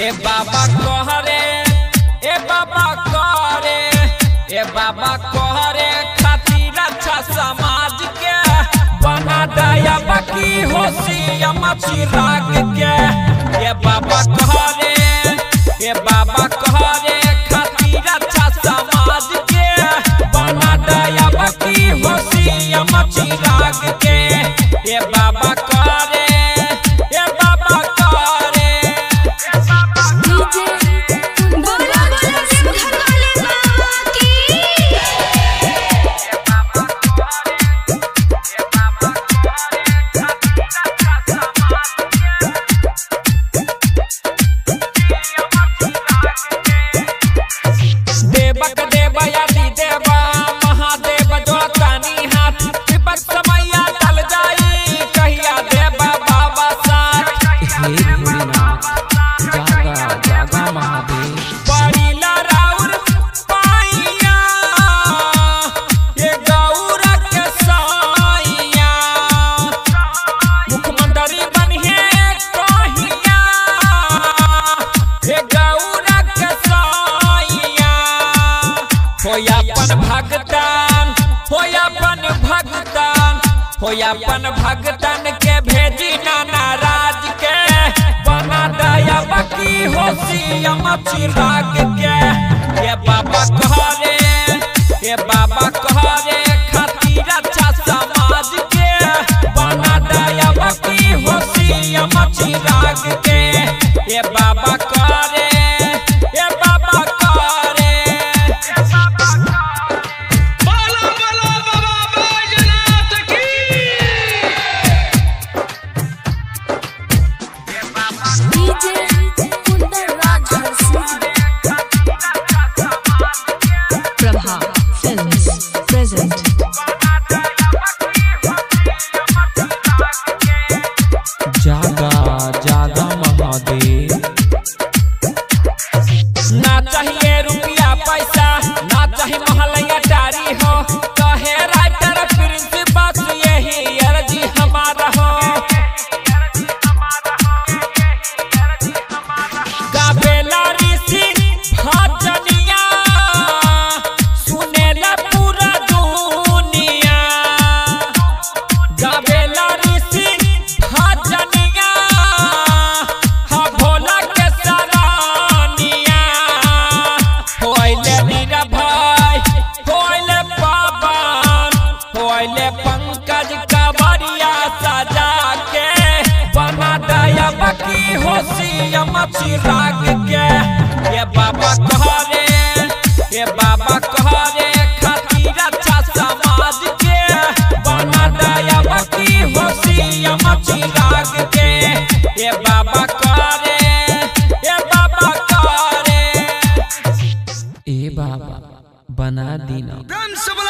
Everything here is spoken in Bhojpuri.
ए बाबा कहरे ए बाबा करे ए बाबा कहरे खातिर अच्छा समाज के बना दया बाकी होशिया चिराग के ए बाबा कहरे ए बाबा कहरे खातिर अच्छा समाज के बना दया बाकी होशिया चिराग के ए बाबा करे ए बाबा करे डीजे बोला बोला सिंघर वाले बाबा की देवक देव यदि देवा महादेव जोड़तानी हाथ विपक समैया टल जाई कहिया देवा बाबा साथ हे भोलेनाथ जागा जागा महादेव बड़ी लराउर पाइया ये गौर के साइया मुख्यमंत्री बनिए कहिया ये गौर के साइया होयापन भगतान होयापन भगतान होयापन भगतान के भेजी ना नाराज के बना दया बाकी होशियम चिराग के ये बाबा कहरे ये बाबा कहरे खातिर अच्छा समाज के बना दया बाकी होशियम चिराग के ये बाबा करे ये बाबा करे बोलो बोलो बाबा बैजनाथ की DJ Kundan Raj Harsingh Prabha Films present जागा जागा महादेव ना चाहिए रुपया पैसा ना चाहिए महलैया टारी हो कहे राइटर प्रिंस बस यही अर्जी हमारा हो गावेला ऋषि भजनिया सुनेला पूरा दुनिया गावेला ऋषि भजनिया हा भोला के सरानिया होइले नीरा भाई होइले पावन होइले पंकज कवरिया सजा के बना दया बाकी होशियम चिराग के ये बाबा कहरे ये बाबा कहरे खातिर अच्छा समाज के बना दया बाकी होशियम चिराग के ये बाबा करे ये बाबा करे ए बाबा बना दीना प्रेम से